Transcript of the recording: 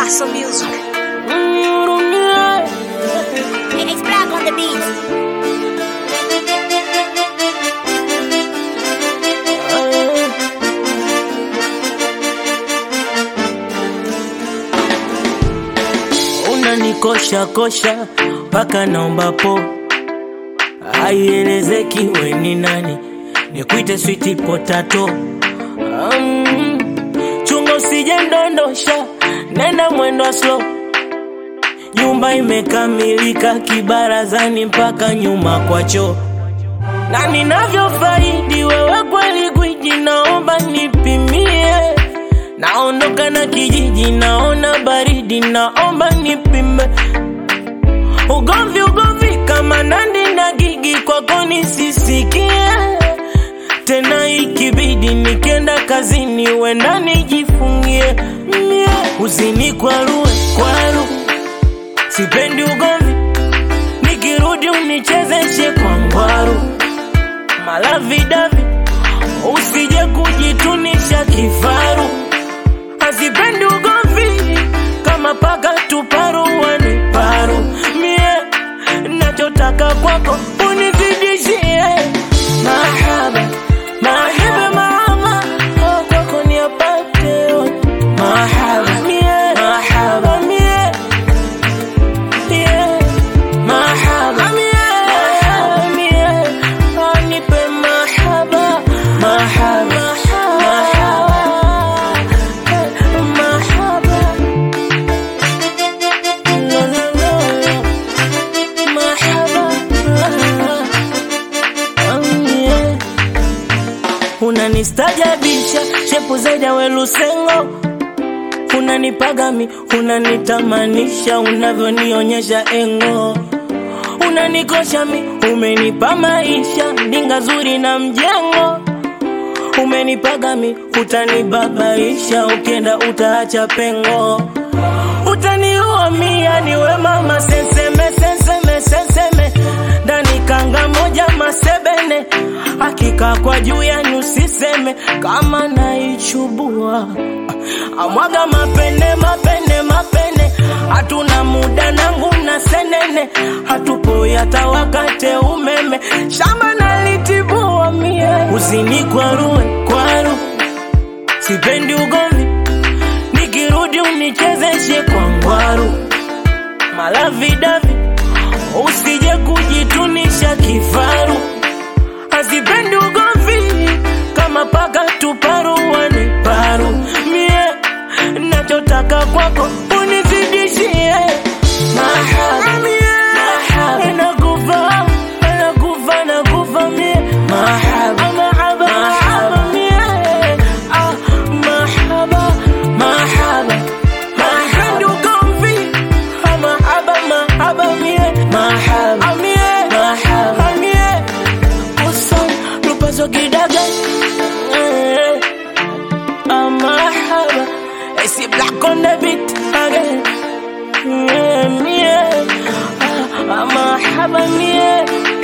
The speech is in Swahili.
Paso Music. It's black on the beat. unanikosha kosha mpaka naomba po haielezeki we ni nani nikuite switi potato um, chunga usije ndondosha nenda mwendo wa slow nyumba imekamilika kibarazani mpaka nyuma kwa choo na ninavyofaidi wewe kweli gwiji naomba nipimie naondoka na kijiji naona baridi naomba nipime ugomvi ugomvi kama nandi na gigi kwako nisisikie tena ikibidi nikienda kazini wenda nijifungie mie uzini kwarue kwaru sipendi ugomvi nikirudi unichezeshe kwa ngwaru malavidavi usije kujitunisha kifaru hazipendi ugomvi kama paka tuparuani paru mie nachotaka kwako unizidishie mahaba mahaba mahaba oh, kwako niapate yote. mahaba mie mahaba mie yeah. mahaba mahaba mie oh, nipe mahaba mahaba mahaba no, no, no. mahaba oh, yeah. unanistajabisha shepu zaidi ya welusengo unanipagami unanitamanisha unavyonionyesha engo unanikosha mi umenipa maisha ndinga zuri na mjengo umenipaga mi utanibabaisha ukienda utaacha pengo utaniua mia niwe mama seseme seseme seseme ndani kanga moja masebene hakika kwa juu yanyu siseme kama naichubua amwaga mapene mapene mapene hatuna muda nangu na senene hatupo hata wakate umeme shamba nalitibua mie uzini kwarue kwaru sipendi ugomvi nikirudi unichezeshe kwa ngwaru malavidavi usije kujitunisha kifaru hazipendi ugomvi kama paka tuparuani paru mie nachotaka kwako unizidishie mahaba mahaba nakufa nakufa nakufa mie mahaba mahaba mahaba mie ah mahaba mahaba mahaba ugomvi ah, mahaba mahaba mie mahaba mie mahaba mie usan lupazo kidaga eh. Ah, marhaba. I see black on the beat again. Yeah, yeah. Ah, ah, marhaba, yeah.